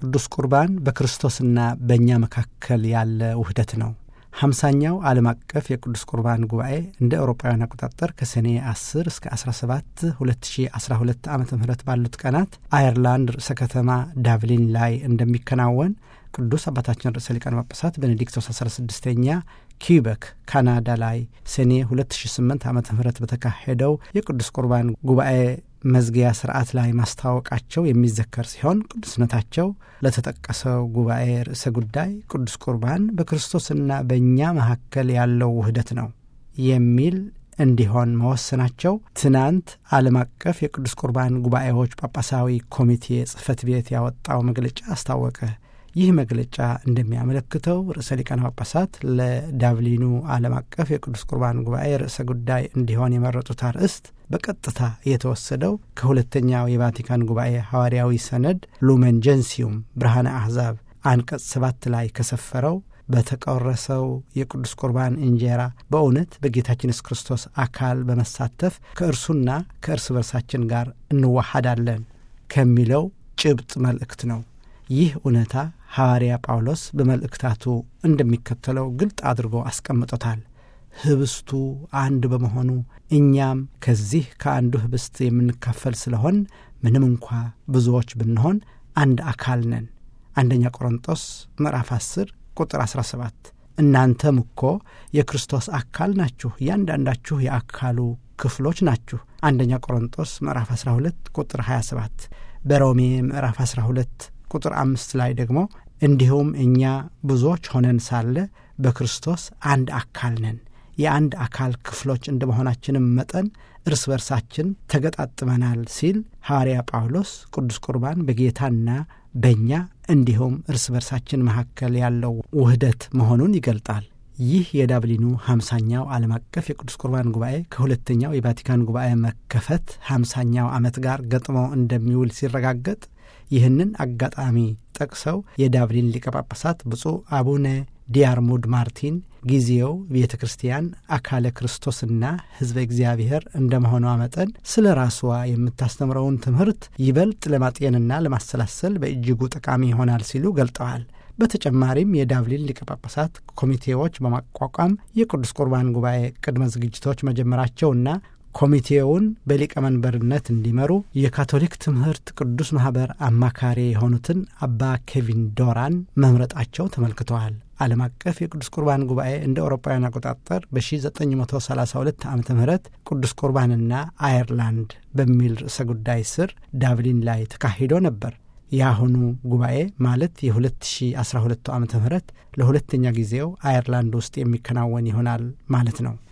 ቅዱስ ቁርባን በክርስቶስና በእኛ መካከል ያለ ውህደት ነው። ሀምሳኛው ዓለም አቀፍ የቅዱስ ቁርባን ጉባኤ እንደ አውሮፓውያን አቆጣጠር ከሰኔ 10 እስከ 17 2012 ዓ ም ባሉት ቀናት አየርላንድ ርዕሰ ከተማ ዳብሊን ላይ እንደሚከናወን ቅዱስ አባታችን ርዕሰ ሊቃነ ጳጳሳት ቤኔዲክቶስ 16ኛ ኪዩበክ ካናዳ ላይ ሰኔ 2008 ዓ ም በተካሄደው የቅዱስ ቁርባን ጉባኤ መዝጊያ ስርዓት ላይ ማስታወቃቸው የሚዘከር ሲሆን ቅዱስነታቸው ለተጠቀሰው ጉባኤ ርዕሰ ጉዳይ ቅዱስ ቁርባን በክርስቶስና በእኛ መካከል ያለው ውህደት ነው የሚል እንዲሆን መወሰናቸው ትናንት ዓለም አቀፍ የቅዱስ ቁርባን ጉባኤዎች ጳጳሳዊ ኮሚቴ ጽሕፈት ቤት ያወጣው መግለጫ አስታወቀ። ይህ መግለጫ እንደሚያመለክተው ርዕሰ ሊቃነ ጳጳሳት ለዳብሊኑ ዓለም አቀፍ የቅዱስ ቁርባን ጉባኤ ርዕሰ ጉዳይ እንዲሆን የመረጡት አርዕስት በቀጥታ የተወሰደው ከሁለተኛው የቫቲካን ጉባኤ ሐዋርያዊ ሰነድ ሉመን ጀንሲዩም ብርሃነ አሕዛብ አንቀጽ ሰባት ላይ ከሰፈረው በተቆረሰው የቅዱስ ቁርባን እንጀራ በእውነት በጌታችን ኢየሱስ ክርስቶስ አካል በመሳተፍ ከእርሱና ከእርስ በርሳችን ጋር እንዋሃዳለን ከሚለው ጭብጥ መልእክት ነው። ይህ እውነታ ሐዋርያ ጳውሎስ በመልእክታቱ እንደሚከተለው ግልጥ አድርጎ አስቀምጦታል። ህብስቱ አንድ በመሆኑ እኛም ከዚህ ከአንዱ ህብስት የምንካፈል ስለሆን ምንም እንኳ ብዙዎች ብንሆን አንድ አካል ነን። አንደኛ ቆሮንጦስ ምዕራፍ 10 ቁጥር 17 እናንተም እኮ የክርስቶስ አካል ናችሁ፣ እያንዳንዳችሁ የአካሉ ክፍሎች ናችሁ። አንደኛ ቆሮንጦስ ምዕራፍ 12 ቁጥር 27 በሮሜ ምዕራፍ 12 ቁጥር አምስት ላይ ደግሞ እንዲሁም እኛ ብዙዎች ሆነን ሳለ በክርስቶስ አንድ አካል ነን፣ የአንድ አካል ክፍሎች እንደ መሆናችንም መጠን እርስ በርሳችን ተገጣጥመናል ሲል ሐዋርያ ጳውሎስ ቅዱስ ቁርባን በጌታና በእኛ እንዲሁም እርስ በርሳችን መካከል ያለው ውህደት መሆኑን ይገልጣል። ይህ የዳብሊኑ ሀምሳኛው ዓለም አቀፍ የቅዱስ ቁርባን ጉባኤ ከሁለተኛው የቫቲካን ጉባኤ መከፈት ሀምሳኛው ዓመት ጋር ገጥሞ እንደሚውል ሲረጋገጥ ይህንን አጋጣሚ ጠቅሰው የዳብሊን ሊቀ ጳጳሳት ብፁዕ አቡነ ዲያርሙድ ማርቲን ጊዜው ቤተ ክርስቲያን አካለ ክርስቶስና ሕዝበ እግዚአብሔር እንደ መሆኗ መጠን ስለ ራስዋ የምታስተምረውን ትምህርት ይበልጥ ለማጤንና ለማሰላሰል በእጅጉ ጠቃሚ ይሆናል ሲሉ ገልጠዋል። በተጨማሪም የዳብሊን ሊቀ ጳጳሳት ኮሚቴዎች በማቋቋም የቅዱስ ቁርባን ጉባኤ ቅድመ ዝግጅቶች መጀመራቸውና ኮሚቴውን በሊቀመንበርነት እንዲመሩ የካቶሊክ ትምህርት ቅዱስ ማኅበር አማካሪ የሆኑትን አባ ኬቪን ዶራን መምረጣቸው ተመልክተዋል። ዓለም አቀፍ የቅዱስ ቁርባን ጉባኤ እንደ አውሮፓውያን አቆጣጠር በ1932 ዓ ም ቅዱስ ቁርባንና አየርላንድ በሚል ርዕሰ ጉዳይ ስር ዳብሊን ላይ ተካሂዶ ነበር። የአሁኑ ጉባኤ ማለት የ2012 ዓ ም ለሁለተኛ ጊዜው አየርላንድ ውስጥ የሚከናወን ይሆናል ማለት ነው።